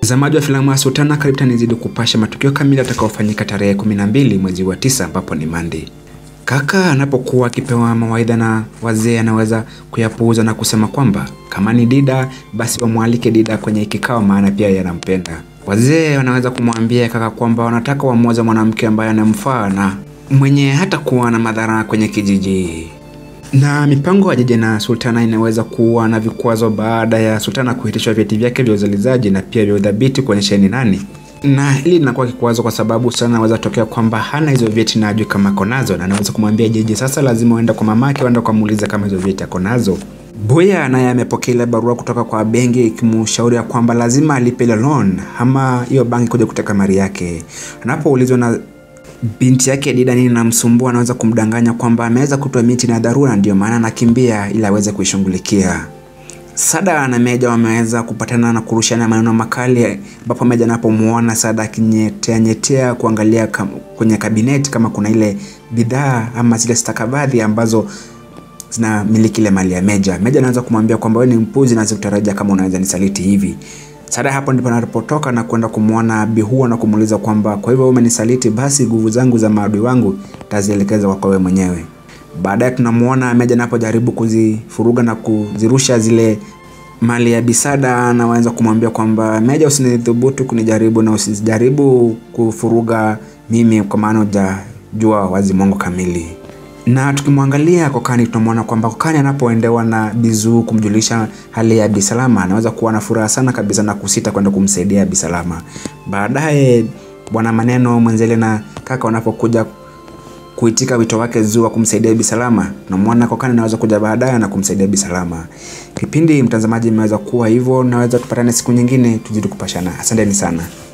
Mtazamaji wa filamu ya Sultana, karibu tena nizidi kupasha matukio kamili atakaofanyika tarehe 12 mwezi wa tisa ambapo ni Monday. Kaka anapokuwa akipewa mawaidha na wazee anaweza kuyapuuza na kusema kwamba kama ni Dida basi wamwalike Dida kwenye kikao, maana pia yanampenda. Wazee wanaweza kumwambia kaka kwamba wanataka wamoza mwanamke ambaye anamfaa na mwenye hata kuwa na madhara kwenye kijiji na mipango ya Jeje na Sultana inaweza kuwa na vikwazo baada ya Sultana kuhitishwa vyeti vyake vya uzalizaji na pia vya udhabiti kuonyesha ni nani, na hili linakuwa kikwazo kwa sababu Sultana anaweza tokea kwamba hana hizo vyeti na ajui kama ako nazo, na anaweza kumwambia Jeje sasa lazima uende kwa mamake, uende ukamuuliza kama hizo vyeti ako nazo. Boya naye amepokea ile barua kutoka kwa benki ikimshauri ya kwamba lazima alipe ile loan ama hiyo banki kuja kuteka mali yake. Anapoulizwa na binti yake Dida nini namsumbua, anaweza kumdanganya kwamba ameweza kutoa miti na dharura, ndio maana anakimbia ili aweze kuishughulikia. Sada na Meja wameweza kupatana na kurushana maneno makali, ambapo Meja anapomuona Sada akinyetea nyetea kuangalia kam, kwenye kabineti kama kuna ile bidhaa ama zile stakabadhi ambazo zinamiliki ile mali ya Meja. Meja anaweza kumwambia kwamba wewe ni mpuzi na sikutarajia kama unaweza nisaliti hivi. Sada hapo ndipo anapotoka na kwenda kumwona Bihua na kumuuliza kwamba kwa hivyo umenisaliti, basi nguvu zangu za maadui wangu tazielekeza kwa wewe mwenyewe. Baadaye tunamuona Meja anapojaribu kuzifuruga na kuzirusha zile mali ya Bisada, anaweza kumwambia kwamba Meja, usinithubutu kunijaribu na usijaribu kufuruga mimi, kwa maana hujajua wazi Mungu kamili na tukimwangalia Kokani tunamwona kwamba Kokani anapoendewa na Bizu kumjulisha hali ya Bisalama anaweza kuwa na furaha sana kabisa na kusita kwenda kumsaidia Bisalama. Baadaye bwana Maneno Mwenzele na kaka wanapokuja kuitika wito wake Zu wa kumsaidia Bisalama, tunamwona Kokani anaweza kuja baadaye na kumsaidia Bisalama. Kipindi mtazamaji imeweza kuwa hivyo, naweza tupatane siku nyingine tuzidi kupashana. Asanteni sana.